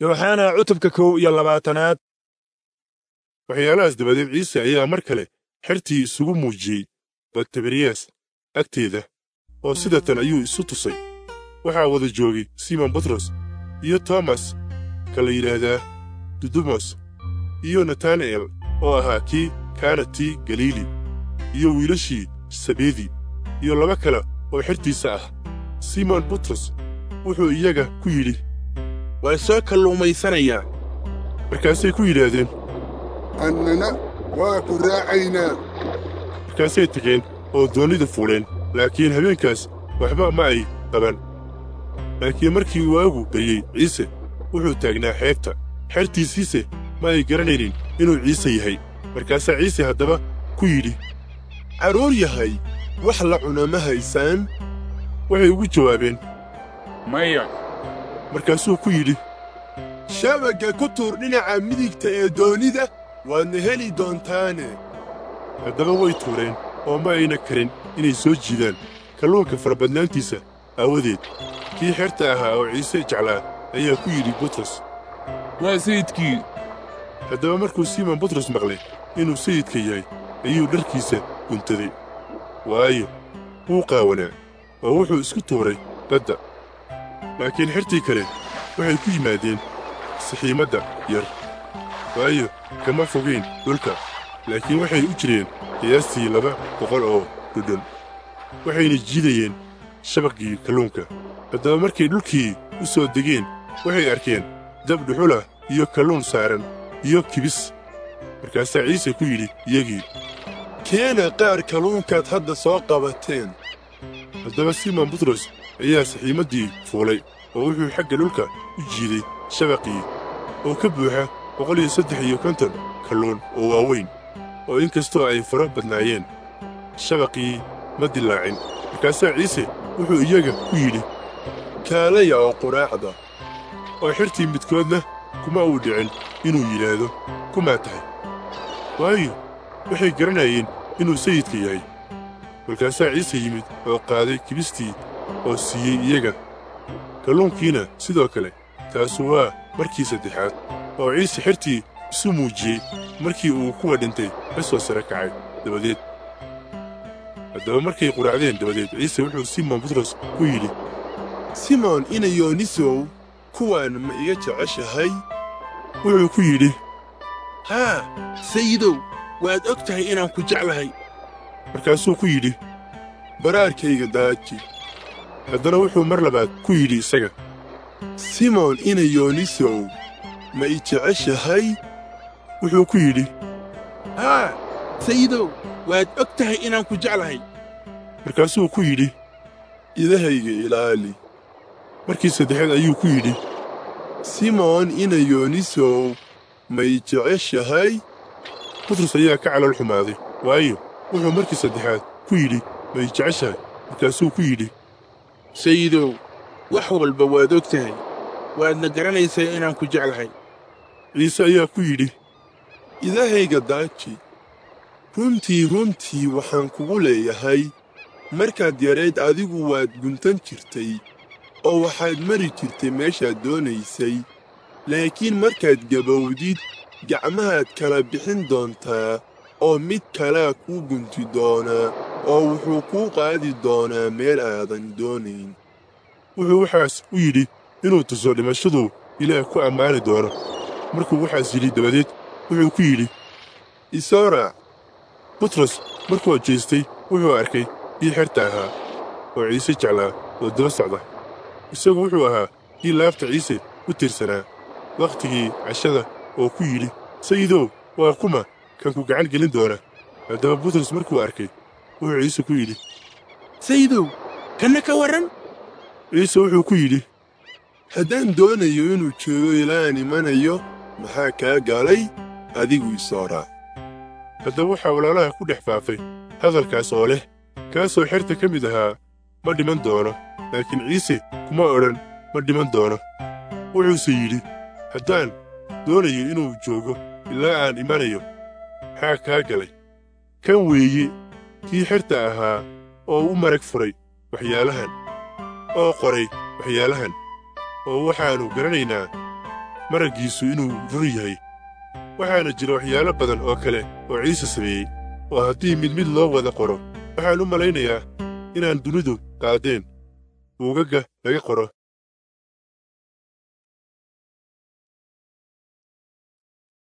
yooxana cutubka kow iyo labaatanaad waxyaalahaas dabadeed ciise ayaa mar kale xertii isugu muujiyey bakteberiyas agteeda oo sidatan ayuu isu tusay waxaa wada joogay simon butros iyo toomas ka la yidhaahdaa dudumos iyo natana'el oo ahaa kii kaanatii galiili iyo wiilashii sabedi iyo laba kale oo xertiisa ah simon butros wuxuu iyaga ku yidhi waan soo kalluumaysanayaa markaasay ku yidhaahdeen annana waa ku raacaynaa markaasay tegeen oo doonnida fuuleen laakiin habeenkaas waxba ma ay qaban laakiin markii waagu baryey ciise wuxuu taagnaa xeebta xertiisiise ma ay garanaynin inuu ciise yahay markaasaa ciise haddaba ku yidhi carruur yahay wax la cuna ma haysaan waxay ugu jawaabeen maya markaasuu ku yidhi shabagga ku tuur dhinaca midigta ee doonida waadna heli doontaane haddaba way tuureen oo ma ayna karin inay soo jiidaan kalluunka farabadnaantiisa aawadeed kii xerta ahaa oo ciise jeclaa ayaa ku yidhi butros waa sayidkii haddaba markuu simon butros maqlay inuu sayidka yahay ayuu dharkiisa guntaday waayo wuu qaawanaa oo wuxuu isku tuuray badda laakiin xertii kale waxay ku yimaadeen saxiimadda yar waayo kama fogayn dhulka laakiin waxay u jireen qiyaastii laba boqol oo dhudhun waxayna jiidayeen shabaqgii kalluunka haddaba markay dhulkii u soo degeen waxay arkeen dab dhuxulah iyo kalluun saaran iyo kibis markaasaa ciise ku yidhi iyagii keena qaar kalluunkaad hadda soo qabateen haddaba simon butros ayaa saxiimaddii fuulay oo wuxuu xagga dhulka u jiiday shabaqii oo ka buuxa boqol iyo saddex iyo konton kalluun oo waaweyn oo in kastoo ay faro badnaayeen shabaqii ma dillaacin markaasaa ciise wuxuu iyaga ku yidhi kaalaya oo quraacda oo xertii midkoodna kuma uu dhicin inuu yidhaahdo kumaa tahay waayo waxay garanayeen inuu sayidka yahay markaasaa ciise yimid oo qaaday kibistii oo siiyey iyaga kalluunkiina sidoo kale taasu waa markii saddexaad oo ciise xertii isu muujiyey markii uu kuwa dhintay ka soo sare kacay dabadeed haddaba markay quraacdeen dabadeed ciise wuxuu simon butros ku yidhi simon inayoonisow kuwaan ma iga jeceshahay wuxuu ku yidhi haa sayidow waad og tahay inaan ku jeclahay markaasuu ku yidhi baraarkayga daaji haddana wuxuu mar labaad ku yidhi isaga simon inayoonisow ma i jeceshahay wuxuu ku yidhi haa sayidow waad og tahay inaan ku jeclahay markaasuu ku yidhi idahayga ilaali markii saddexaad ayuu ku yidhi simon inayoonisow ma i jeceshahay butros ayaa ka calool xumaaday waayo wuxuu markii saddexaad ku yidhi ma i jeceshahay markaasuu ku yidhi sayidow wax walba waad og tahay waadna garanaysaa inaan ku jeclahay ciise ayaa ku yidhi idahayga daaji runtii runtii waxaan kugu leeyahay markaad yarayd adigu waad guntan jirtay oo waxaad mari jirtay meeshaad doonaysay laakiin markaad gabowdid gacmahaad kala bixin doontaa oo mid kalea kuu gunti doonaa oo wuxuu kuu qaadi doonaa meel aadan doonayn wuxuu waxaas u yidhi inuu tuso dhimashaduu ilaah ku ammaani doono markuu waxaas yidhi dabadeed wuxuu ku yidhi isoo raac butros markuu jeestay wuxuu arkay kii xerta ahaa oo ciise jeclaa oo daba socda isagu wuxuu ahaa kii laabta ciise u tiirsanaa wakhtigii cashada oo ku yidhi sayidow waa kuma kan ku gacan gelin doona haddaba butros markuu arkay wuxuu ciise ku yidhi sayidow kanna ka warran ciise wuxuu ku yidhi haddaan doonayo inuu joogo ilaan imanayo maxaa kaa galay adigu isoo raac haddaba waxaa walaalaha ku dhex faafay hadalkaas oo leh kaasoo xerta ka mid ahaa ma dhiman doono laakiin ciise kuma odhan ma dhiman doono wuxuuse yidhi haddaan doonayo inuu joogo ilaa aan imanayo maxaa kaa galay kan weeye kii xerta ahaa oo u marag furay waxyaalahan oo qoray waxyaalahan oo waxaannu garanaynaa maraggiisu inuu run yahay waxaana jira waxyaalo badan oo kale oo ciise sameeyey oo haddii mid mid loo wada qoro waxaan u malaynayaa inaan dunidu qaadeen buugagga laga qoro